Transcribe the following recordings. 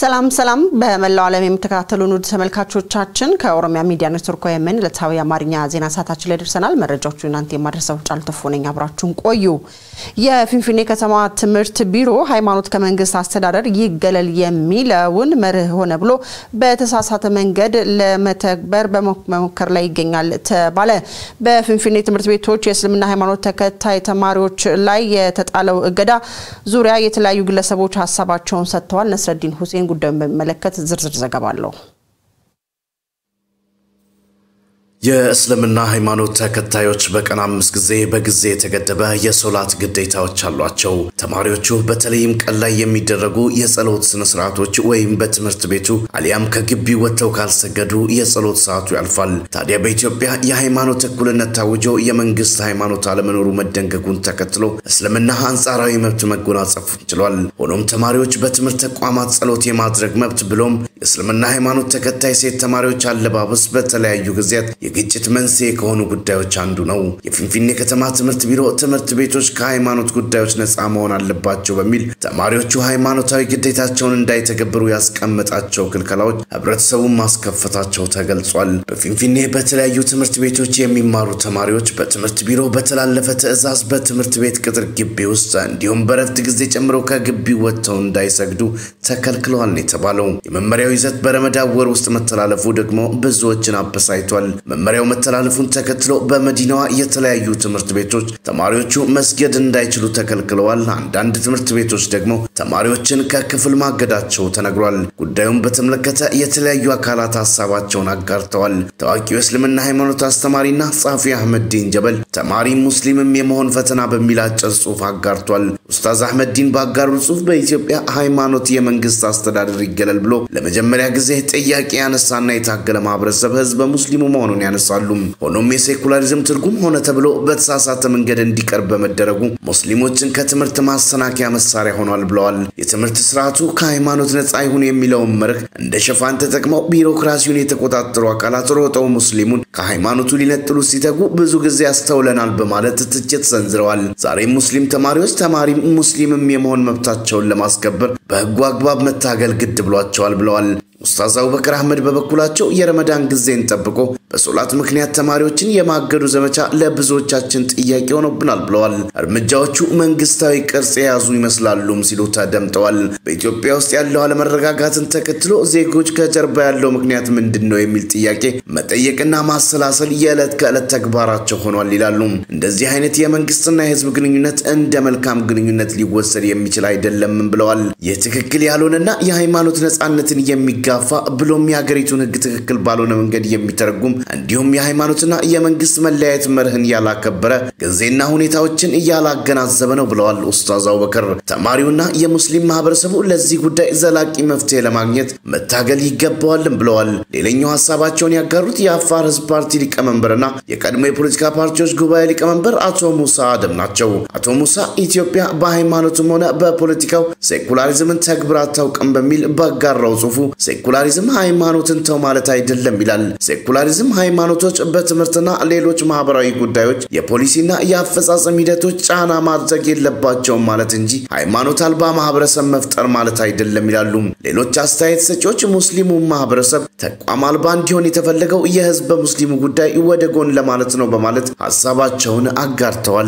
ሰላም ሰላም በመላው ዓለም የምትከታተሉን ውድ ተመልካቾቻችን ከኦሮሚያ ሚዲያ ኔትወርክ የምን ዕለታዊ የአማርኛ ዜና ሰዓታችን ላይ ደርሰናል። መረጃዎቹ እናንተ የማድረሰው ጫሉ ተፎ ነኝ። አብራችሁን ቆዩ። የፊንፊኔ ከተማ ትምህርት ቢሮ ሃይማኖት ከመንግስት አስተዳደር ይገለል የሚለውን መርህ ሆነ ብሎ በተሳሳተ መንገድ ለመተግበር በመሞከር ላይ ይገኛል ተባለ። በፊንፊኔ ትምህርት ቤቶች የእስልምና ሃይማኖት ተከታይ ተማሪዎች ላይ የተጣለው እገዳ ዙሪያ የተለያዩ ግለሰቦች ሀሳባቸውን ሰጥተዋል። ነስረዲን ሁሴን ጉዳዩን በሚመለከት ዝርዝር ዘገባ አለው። የእስልምና ሃይማኖት ተከታዮች በቀን አምስት ጊዜ በጊዜ የተገደበ የሶላት ግዴታዎች አሏቸው። ተማሪዎቹ በተለይም ቀን ላይ የሚደረጉ የጸሎት ስነስርዓቶች ወይም በትምህርት ቤቱ አሊያም ከግቢ ወጥተው ካልሰገዱ የጸሎት ሰዓቱ ያልፋል። ታዲያ በኢትዮጵያ የሃይማኖት እኩልነት ታውጆ የመንግስት ሃይማኖት አለመኖሩ መደንገጉን ተከትሎ እስልምና አንጻራዊ መብት መጎናጸፍ ችሏል። ሆኖም ተማሪዎች በትምህርት ተቋማት ጸሎት የማድረግ መብት ብሎም የእስልምና ሃይማኖት ተከታይ ሴት ተማሪዎች አለባበስ በተለያዩ ጊዜያት የግጭት መንስኤ ከሆኑ ጉዳዮች አንዱ ነው። የፊንፊኔ ከተማ ትምህርት ቢሮ ትምህርት ቤቶች ከሃይማኖት ጉዳዮች ነፃ መሆን አለባቸው በሚል ተማሪዎቹ ሃይማኖታዊ ግዴታቸውን እንዳይተገብሩ ያስቀመጣቸው ክልከላዎች ህብረተሰቡን ማስከፈታቸው ተገልጿል። በፊንፊኔ በተለያዩ ትምህርት ቤቶች የሚማሩ ተማሪዎች በትምህርት ቢሮ በተላለፈ ትዕዛዝ በትምህርት ቤት ቅጥር ግቢ ውስጥ እንዲሁም በረፍት ጊዜ ጨምሮ ከግቢው ወጥተው እንዳይሰግዱ ተከልክለዋል ነው የተባለው። የመመሪያው ይዘት በረመዳን ወር ውስጥ መተላለፉ ደግሞ ብዙዎችን አበሳይቷል። መመሪያው መተላለፉን ተከትሎ በመዲናዋ የተለያዩ ትምህርት ቤቶች ተማሪዎቹ መስገድ እንዳይችሉ ተከልክለዋል። አንዳንድ ትምህርት ቤቶች ደግሞ ተማሪዎችን ከክፍል ማገዳቸው ተነግሯል። ጉዳዩን በተመለከተ የተለያዩ አካላት ሀሳባቸውን አጋርተዋል። ታዋቂው የእስልምና ሃይማኖት አስተማሪና ጸሐፊ አህመድ ዲን ጀበል ተማሪ ሙስሊምም የመሆን ፈተና በሚል አጭር ጽሑፍ አጋርቷል። ኡስታዝ አህመድ ዲን ባጋሩ ጽሑፍ በኢትዮጵያ ሃይማኖት የመንግስት አስተዳደር ይገለል ብሎ ለመጀመሪያ ጊዜ ጥያቄ ያነሳና የታገለ ማህበረሰብ ህዝበ ሙስሊሙ መሆኑን ያነሳሉ። ሆኖም የሴኩላሪዝም ትርጉም ሆነ ተብሎ በተሳሳተ መንገድ እንዲቀርብ በመደረጉ ሙስሊሞችን ከትምህርት ማሰናከያ መሳሪያ ሆኗል ብለዋል። የትምህርት ስርዓቱ ከሃይማኖት ነፃ ይሁን የሚለውን መርህ እንደ ሽፋን ተጠቅመው ቢሮክራሲውን የተቆጣጠሩ አካላት ሮጠው ሙስሊሙን ከሃይማኖቱ ሊነጥሉ ሲተጉ ብዙ ጊዜ ያስተውለናል በማለት ትችት ሰንዝረዋል። ዛሬም ሙስሊም ተማሪዎች ተማሪም ሙስሊምም የመሆን መብታቸውን ለማስከበር በህጉ አግባብ መታገል ግድ ብሏቸዋል ብለዋል። ኡስታዝ አቡበከር አህመድ በበኩላቸው የረመዳን ጊዜን ጠብቆ በሶላት ምክንያት ተማሪዎችን የማገዱ ዘመቻ ለብዙዎቻችን ጥያቄ ሆኖብናል ብለዋል። እርምጃዎቹ መንግስታዊ ቅርጽ የያዙ ይመስላሉም ሲሉ ተደምጠዋል። በኢትዮጵያ ውስጥ ያለው አለመረጋጋትን ተከትሎ ዜጎች ከጀርባ ያለው ምክንያት ምንድን ነው የሚል ጥያቄ መጠየቅና ማሰላሰል የዕለት ከዕለት ተግባራቸው ሆኗል ይላሉ። እንደዚህ አይነት የመንግስትና የህዝብ ግንኙነት እንደ መልካም ግንኙነት ሊወሰድ የሚችል አይደለምም ብለዋል። ይህ ትክክል ያልሆነና የሃይማኖት ነጻነትን የሚጋፋ ብሎም የሀገሪቱን ህግ ትክክል ባልሆነ መንገድ የሚተረጉም እንዲሁም የሃይማኖትና የመንግስት መለያየት መርህን ያላከበረ ጊዜና ሁኔታዎችን እያላገናዘበ ነው ብለዋል ኡስታዝ አቡበከር። ተማሪውና የሙስሊም ማህበረሰቡ ለዚህ ጉዳይ ዘላቂ መፍትሄ ለማግኘት መታገል ይገባዋልም ብለዋል። ሌላኛው ሀሳባቸውን ያጋሩት የአፋር ህዝብ ፓርቲ ሊቀመንበርና የቀድሞ የፖለቲካ ፓርቲዎች ጉባኤ ሊቀመንበር አቶ ሙሳ አደም ናቸው። አቶ ሙሳ ኢትዮጵያ በሃይማኖትም ሆነ በፖለቲካው ሴኩላሪዝምን ተግብራ አታውቅም በሚል ባጋራው ጽሁፉ ሴኩላሪዝም ሃይማኖትን ተው ማለት አይደለም ይላል። ሴኩላሪዝም ሃይማኖቶች በትምህርትና ሌሎች ማህበራዊ ጉዳዮች የፖሊሲና የአፈጻጸም ሂደቶች ጫና ማድረግ የለባቸውም ማለት እንጂ ሃይማኖት አልባ ማህበረሰብ መፍጠር ማለት አይደለም ይላሉ። ሌሎች አስተያየት ሰጪዎች ሙስሊሙ ማህበረሰብ ተቋም አልባ እንዲሆን የተፈለገው የህዝብ በሙስሊሙ ጉዳይ ወደ ጎን ለማለት ነው በማለት ሀሳባቸውን አጋርተዋል።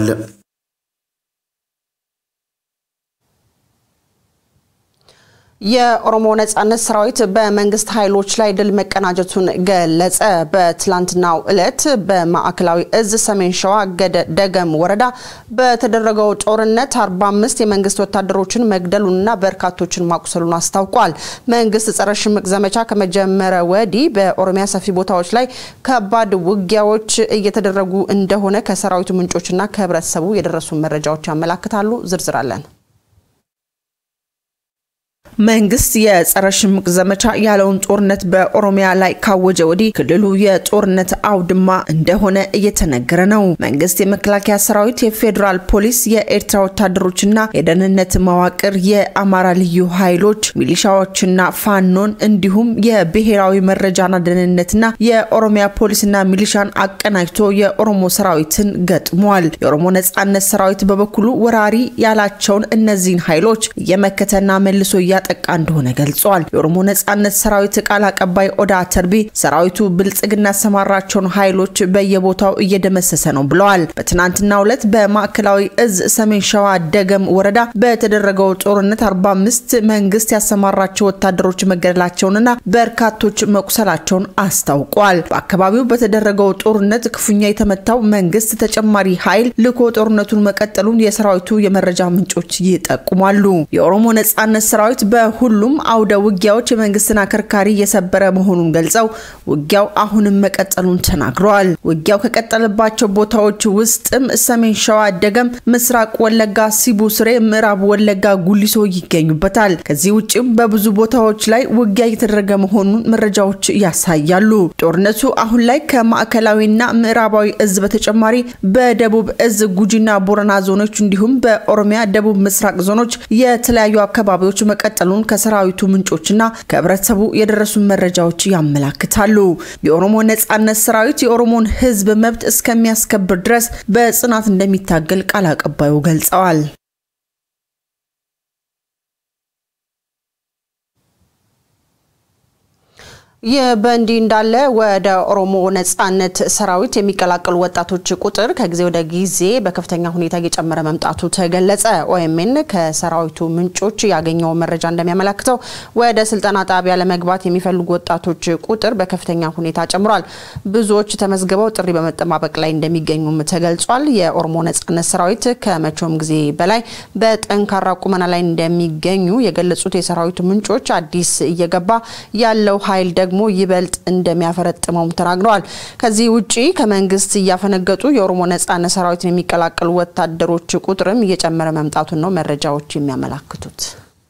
የኦሮሞ ነጻነት ሰራዊት በመንግስት ኃይሎች ላይ ድል መቀናጀቱን ገለጸ። በትላንትናው ዕለት በማዕከላዊ እዝ ሰሜን ሸዋ ደገም ወረዳ በተደረገው ጦርነት 45 የመንግስት ወታደሮችን መግደሉንና በርካቶችን ማቁሰሉን አስታውቋል። መንግስት ጸረ ሽምቅ ዘመቻ ከመጀመረ ወዲህ በኦሮሚያ ሰፊ ቦታዎች ላይ ከባድ ውጊያዎች እየተደረጉ እንደሆነ ከሰራዊቱ ምንጮችና ከህብረተሰቡ የደረሱ መረጃዎች ያመላክታሉ። ዝርዝር አለን። መንግስት የጸረ ሽምቅ ዘመቻ ያለውን ጦርነት በኦሮሚያ ላይ ካወጀ ወዲህ ክልሉ የጦርነት አውድማ እንደሆነ እየተነገረ ነው። መንግስት የመከላከያ ሰራዊት፣ የፌዴራል ፖሊስ፣ የኤርትራ ወታደሮችና የደህንነት መዋቅር፣ የአማራ ልዩ ኃይሎች፣ ሚሊሻዎችና ፋኖን እንዲሁም የብሔራዊ መረጃና ደህንነትና የኦሮሚያ ፖሊስና ሚሊሻን አቀናጅቶ የኦሮሞ ሰራዊትን ገጥሟል። የኦሮሞ ነጻነት ሰራዊት በበኩሉ ወራሪ ያላቸውን እነዚህን ኃይሎች እየመከተና መልሶ እያጠ እያጠቃ እንደሆነ ገልጿል። የኦሮሞ ነጻነት ሰራዊት ቃል አቀባይ ኦዳ ተርቢ ሰራዊቱ ብልጽግና ያሰማራቸውን ኃይሎች በየቦታው እየደመሰሰ ነው ብለዋል። በትናንትናው ዕለት በማዕከላዊ እዝ ሰሜን ሸዋ ደገም ወረዳ በተደረገው ጦርነት 45 መንግስት ያሰማራቸው ወታደሮች መገደላቸውንና በርካቶች መቁሰላቸውን አስታውቋል። በአካባቢው በተደረገው ጦርነት ክፉኛ የተመታው መንግስት ተጨማሪ ኃይል ልኮ ጦርነቱን መቀጠሉን የሰራዊቱ የመረጃ ምንጮች ይጠቁማሉ። የኦሮሞ ነጻነት ሰራዊት በሁሉም አውደ ውጊያዎች የመንግስትን አከርካሪ እየሰበረ መሆኑን ገልጸው ውጊያው አሁንም መቀጠሉን ተናግረዋል። ውጊያው ከቀጠለባቸው ቦታዎች ውስጥም ሰሜን ሸዋ ደገም፣ ምስራቅ ወለጋ ሲቡ ስሬ፣ ምዕራብ ወለጋ ጉሊሶ ይገኙበታል። ከዚህ ውጭም በብዙ ቦታዎች ላይ ውጊያ እየተደረገ መሆኑን መረጃዎች ያሳያሉ። ጦርነቱ አሁን ላይ ከማዕከላዊና ምዕራባዊ እዝ በተጨማሪ በደቡብ እዝ ጉጂና ቦረና ዞኖች እንዲሁም በኦሮሚያ ደቡብ ምስራቅ ዞኖች የተለያዩ አካባቢዎች መቀጠሉን ከሰራዊቱ ምንጮችና ከህብረተሰቡ የደረሱ መረጃዎች ያመላክታሉ። የኦሮሞ ነጻነት ሰራዊት የኦሮሞን ህዝብ መብት እስከሚያስከብር ድረስ በጽናት እንደሚታገል ቃል አቀባዩ ገልጸዋል። ይህ በእንዲህ እንዳለ ወደ ኦሮሞ ነጻነት ሰራዊት የሚቀላቀሉ ወጣቶች ቁጥር ከጊዜ ወደ ጊዜ በከፍተኛ ሁኔታ እየጨመረ መምጣቱ ተገለጸ። ኦኤምኤን ከሰራዊቱ ምንጮች ያገኘው መረጃ እንደሚያመላክተው ወደ ስልጠና ጣቢያ ለመግባት የሚፈልጉ ወጣቶች ቁጥር በከፍተኛ ሁኔታ ጨምሯል። ብዙዎች ተመዝግበው ጥሪ በመጠባበቅ ላይ እንደሚገኙም ተገልጿል። የኦሮሞ ነጻነት ሰራዊት ከመቼውም ጊዜ በላይ በጠንካራ ቁመና ላይ እንደሚገኙ የገለጹት የሰራዊቱ ምንጮች አዲስ እየገባ ያለው ኃይል ደግሞ ይበልጥ እንደሚያፈረጥመውም ተናግረዋል። ከዚህ ውጪ ከመንግስት እያፈነገጡ የኦሮሞ ነጻነት ሰራዊትን የሚቀላቀሉ ወታደሮች ቁጥርም እየጨመረ መምጣቱን ነው መረጃዎች የሚያመላክቱት።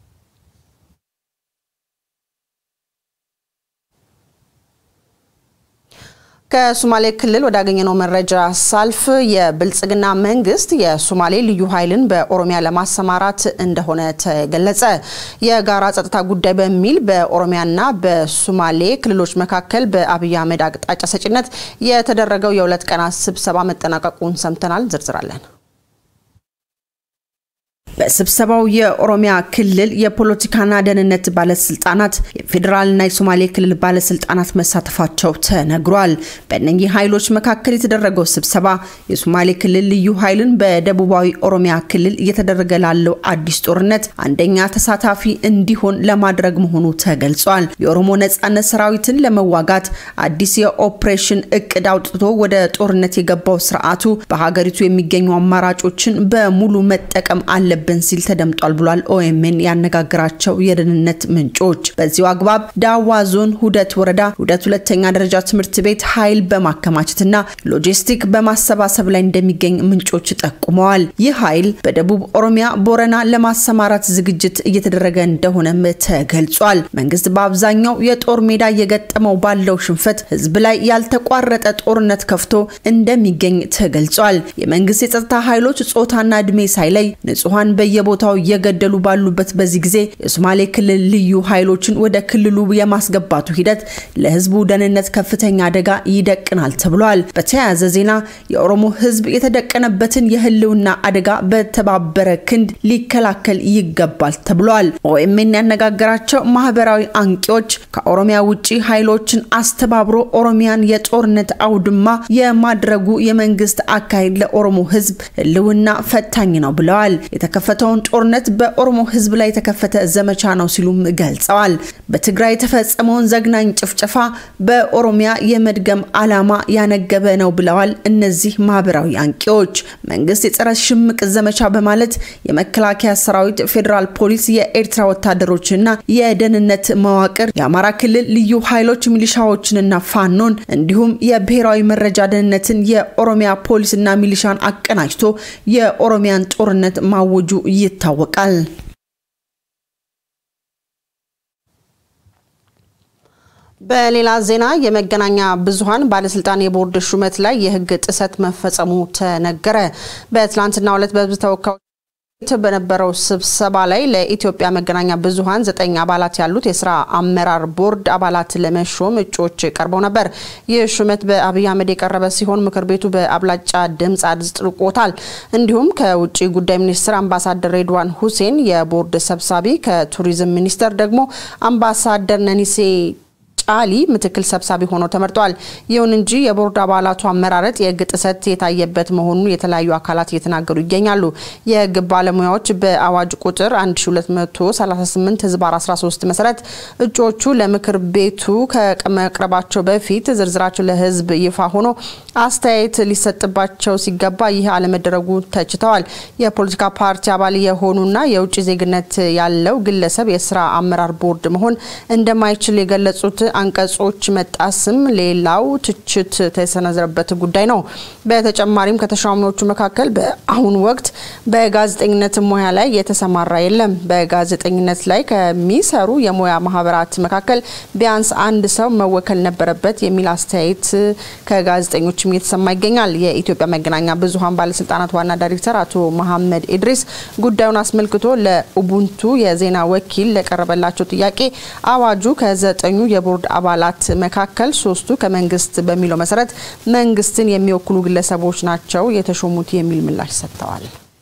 ከሶማሌ ክልል ወዳገኘነው መረጃ ሳልፍ የብልጽግና መንግስት የሶማሌ ልዩ ኃይልን በኦሮሚያ ለማሰማራት እንደሆነ ተገለጸ። የጋራ ጸጥታ ጉዳይ በሚል በኦሮሚያና በሶማሌ ክልሎች መካከል በአብይ አህመድ አቅጣጫ ሰጪነት የተደረገው የሁለት ቀናት ስብሰባ መጠናቀቁን ሰምተናል። ዝርዝራለን። በስብሰባው የኦሮሚያ ክልል የፖለቲካና ደህንነት ባለስልጣናት፣ የፌዴራልና የሶማሌ ክልል ባለስልጣናት መሳተፋቸው ተነግሯል። በእነኚህ ኃይሎች መካከል የተደረገው ስብሰባ የሶማሌ ክልል ልዩ ኃይልን በደቡባዊ ኦሮሚያ ክልል እየተደረገ ላለው አዲስ ጦርነት አንደኛ ተሳታፊ እንዲሆን ለማድረግ መሆኑ ተገልጿል። የኦሮሞ ነጻነት ሰራዊትን ለመዋጋት አዲስ የኦፕሬሽን እቅድ አውጥቶ ወደ ጦርነት የገባው ስርዓቱ በሀገሪቱ የሚገኙ አማራጮችን በሙሉ መጠቀም አለበት ብን ሲል ተደምጧል ብሏል። ኦኤምኤን ያነጋግራቸው የደህንነት ምንጮች በዚሁ አግባብ ዳዋ ዞን ሁደት ወረዳ ሁደት ሁለተኛ ደረጃ ትምህርት ቤት ኃይል በማከማቸትና ሎጂስቲክ በማሰባሰብ ላይ እንደሚገኝ ምንጮች ጠቁመዋል። ይህ ኃይል በደቡብ ኦሮሚያ ቦረና ለማሰማራት ዝግጅት እየተደረገ እንደሆነም ተገልጿል። መንግስት በአብዛኛው የጦር ሜዳ እየገጠመው ባለው ሽንፈት ህዝብ ላይ ያልተቋረጠ ጦርነት ከፍቶ እንደሚገኝ ተገልጿል። የመንግስት የጸጥታ ኃይሎች ጾታና እድሜ ሳይለይ ንጹሐን በየቦታው እየገደሉ ባሉበት በዚህ ጊዜ የሶማሌ ክልል ልዩ ኃይሎችን ወደ ክልሉ የማስገባቱ ሂደት ለህዝቡ ደህንነት ከፍተኛ አደጋ ይደቅናል ተብሏል። በተያያዘ ዜና የኦሮሞ ህዝብ የተደቀነበትን የህልውና አደጋ በተባበረ ክንድ ሊከላከል ይገባል ተብሏል። ኦኤምኤን ያነጋገራቸው ማህበራዊ አንቂዎች ከኦሮሚያ ውጭ ኃይሎችን አስተባብሮ ኦሮሚያን የጦርነት አውድማ የማድረጉ የመንግስት አካሄድ ለኦሮሞ ህዝብ ህልውና ፈታኝ ነው ብለዋል። የተከፈተውን ጦርነት በኦሮሞ ህዝብ ላይ የተከፈተ ዘመቻ ነው ሲሉም ገልጸዋል። በትግራይ የተፈጸመውን ዘግናኝ ጭፍጨፋ በኦሮሚያ የመድገም ዓላማ ያነገበ ነው ብለዋል። እነዚህ ማህበራዊ አንቂዎች መንግስት የጸረ ሽምቅ ዘመቻ በማለት የመከላከያ ሰራዊት፣ ፌዴራል ፖሊስ፣ የኤርትራ ወታደሮችና የደህንነት መዋቅር፣ የአማራ ክልል ልዩ ኃይሎች ሚሊሻዎችንና ፋኖን እንዲሁም የብሔራዊ መረጃ ደህንነትን የኦሮሚያ ፖሊስና ሚሊሻን አቀናጅቶ የኦሮሚያን ጦርነት ማወጁ ይታወቃል። በሌላ ዜና የመገናኛ ብዙኃን ባለስልጣን የቦርድ ሹመት ላይ የህግ ጥሰት መፈጸሙ ተነገረ። በትላንትናው ዕለት በህዝብ ተወካዮች በነበረው ስብሰባ ላይ ለኢትዮጵያ መገናኛ ብዙኃን ዘጠኝ አባላት ያሉት የስራ አመራር ቦርድ አባላት ለመሾም እጩዎች ቀርበው ነበር። ይህ ሹመት በአብይ አህመድ የቀረበ ሲሆን ምክር ቤቱ በአብላጫ ድምፅ አጽድቆታል። እንዲሁም ከውጭ ጉዳይ ሚኒስትር አምባሳደር ሬድዋን ሁሴን የቦርድ ሰብሳቢ፣ ከቱሪዝም ሚኒስቴር ደግሞ አምባሳደር ነኒሴ ጫሊ ምክትል ሰብሳቢ ሆነው ተመርጠዋል። ይሁን እንጂ የቦርድ አባላቱ አመራረጥ የሕግ ጥሰት የታየበት መሆኑን የተለያዩ አካላት እየተናገሩ ይገኛሉ። የሕግ ባለሙያዎች በአዋጅ ቁጥር 1238 ህዝባር 13 መሰረት እጩዎቹ ለምክር ቤቱ ከመቅረባቸው በፊት ዝርዝራቸው ለሕዝብ ይፋ ሆኖ አስተያየት ሊሰጥባቸው ሲገባ ይህ አለመደረጉ ተችተዋል። የፖለቲካ ፓርቲ አባል የሆኑና የውጭ ዜግነት ያለው ግለሰብ የስራ አመራር ቦርድ መሆን እንደማይችል የገለጹት አንቀጾች መጣስም ሌላው ትችት የተሰነዘረበት ጉዳይ ነው። በተጨማሪም ከተሿሚዎቹ መካከል በአሁኑ ወቅት በጋዜጠኝነት ሙያ ላይ የተሰማራ የለም። በጋዜጠኝነት ላይ ከሚሰሩ የሙያ ማህበራት መካከል ቢያንስ አንድ ሰው መወከል ነበረበት የሚል አስተያየት ከጋዜጠኞችም እየተሰማ ይገኛል። የኢትዮጵያ መገናኛ ብዙኃን ባለስልጣናት ዋና ዳይሬክተር አቶ መሐመድ ኢድሪስ ጉዳዩን አስመልክቶ ለኡቡንቱ የዜና ወኪል ለቀረበላቸው ጥያቄ አዋጁ ከዘጠኙ የቦርድ አባላት መካከል ሶስቱ ከመንግስት በሚለው መሰረት መንግስትን የሚወክሉ ግለሰቦች ናቸው የተሾሙት የሚል ምላሽ ሰጥተዋል።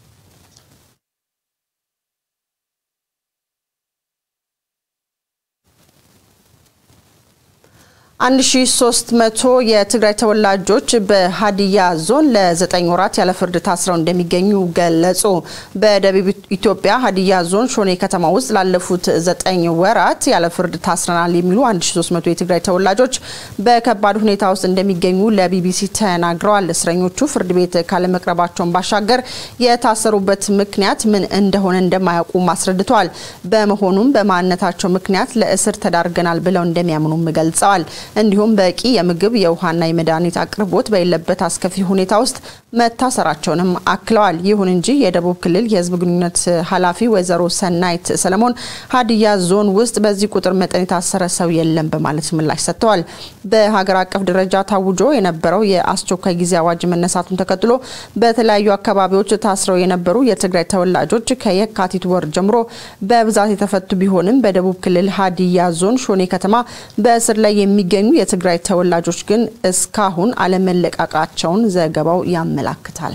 አንድ ሺ ሶስት መቶ የትግራይ ተወላጆች በሀዲያ ዞን ለዘጠኝ ወራት ያለ ፍርድ ታስረው እንደሚገኙ ገለጹ። በደቡብ ኢትዮጵያ ሀዲያ ዞን ሾኔ ከተማ ውስጥ ላለፉት ዘጠኝ ወራት ያለ ፍርድ ታስረናል የሚሉ 1300 የትግራይ ተወላጆች በከባድ ሁኔታ ውስጥ እንደሚገኙ ለቢቢሲ ተናግረዋል። እስረኞቹ ፍርድ ቤት ካለመቅረባቸውን ባሻገር የታሰሩበት ምክንያት ምን እንደሆነ እንደማያውቁም አስረድተዋል። በመሆኑም በማንነታቸው ምክንያት ለእስር ተዳርገናል ብለው እንደሚያምኑም ገልጸዋል። እንዲሁም በቂ የምግብ የውሃና የመድኃኒት አቅርቦት በሌለበት አስከፊ ሁኔታ ውስጥ መታሰራቸውንም አክለዋል። ይሁን እንጂ የደቡብ ክልል የሕዝብ ግንኙነት ኃላፊ ወይዘሮ ሰናይት ሰለሞን ሀዲያ ዞን ውስጥ በዚህ ቁጥር መጠን የታሰረ ሰው የለም በማለት ምላሽ ሰጥተዋል። በሀገር አቀፍ ደረጃ ታውጆ የነበረው የአስቸኳይ ጊዜ አዋጅ መነሳቱን ተከትሎ በተለያዩ አካባቢዎች ታስረው የነበሩ የትግራይ ተወላጆች ከየካቲት ወር ጀምሮ በብዛት የተፈቱ ቢሆንም በደቡብ ክልል ሀዲያ ዞን ሾኔ ከተማ በእስር ላይ የሚገኙ የትግራይ ተወላጆች ግን እስካሁን አለመለቃቃቸውን ዘገባው ያመላክታል።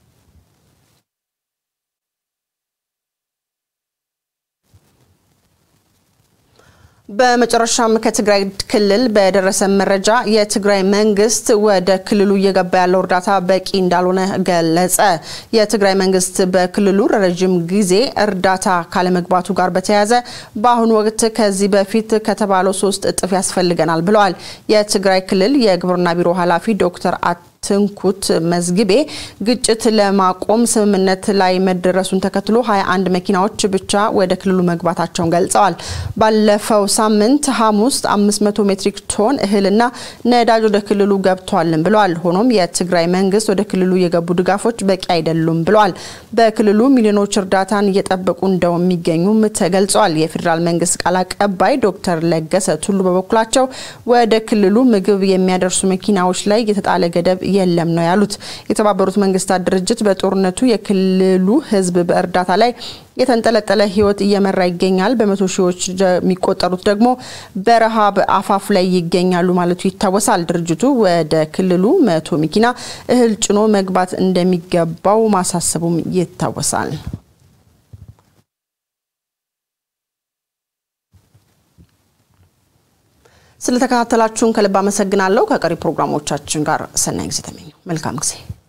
በመጨረሻም ከትግራይ ክልል በደረሰ መረጃ የትግራይ መንግስት ወደ ክልሉ እየገባ ያለው እርዳታ በቂ እንዳልሆነ ገለጸ። የትግራይ መንግስት በክልሉ ረዥም ጊዜ እርዳታ ካለመግባቱ ጋር በተያያዘ በአሁኑ ወቅት ከዚህ በፊት ከተባለው ሶስት እጥፍ ያስፈልገናል ብለዋል። የትግራይ ክልል የግብርና ቢሮ ኃላፊ ዶክተር ትንኩት መዝግቤ ግጭት ለማቆም ስምምነት ላይ መደረሱን ተከትሎ 21 መኪናዎች ብቻ ወደ ክልሉ መግባታቸውን ገልጸዋል። ባለፈው ሳምንት ሐሙስ 500 ሜትሪክ ቶን እህልና ነዳጅ ወደ ክልሉ ገብቷልን ብለዋል። ሆኖም የትግራይ መንግስት ወደ ክልሉ የገቡ ድጋፎች በቂ አይደሉም ብለዋል። በክልሉ ሚሊዮኖች እርዳታን እየጠበቁ እንደሚገኙም ተገልጸዋል። የፌዴራል መንግስት ቃል አቀባይ ዶክተር ለገሰ ቱሉ በበኩላቸው ወደ ክልሉ ምግብ የሚያደርሱ መኪናዎች ላይ የተጣለ ገደብ የለም ነው ያሉት። የተባበሩት መንግስታት ድርጅት በጦርነቱ የክልሉ ህዝብ በእርዳታ ላይ የተንጠለጠለ ህይወት እየመራ ይገኛል። በመቶ ሺዎች የሚቆጠሩት ደግሞ በረሃብ አፋፍ ላይ ይገኛሉ ማለቱ ይታወሳል። ድርጅቱ ወደ ክልሉ መቶ መኪና እህል ጭኖ መግባት እንደሚገባው ማሳሰቡም ይታወሳል። ስለተከታተላችሁን ከልብ አመሰግናለሁ። ከቀሪ ፕሮግራሞቻችን ጋር ሰናይ ጊዜ ተመኘው። መልካም ጊዜ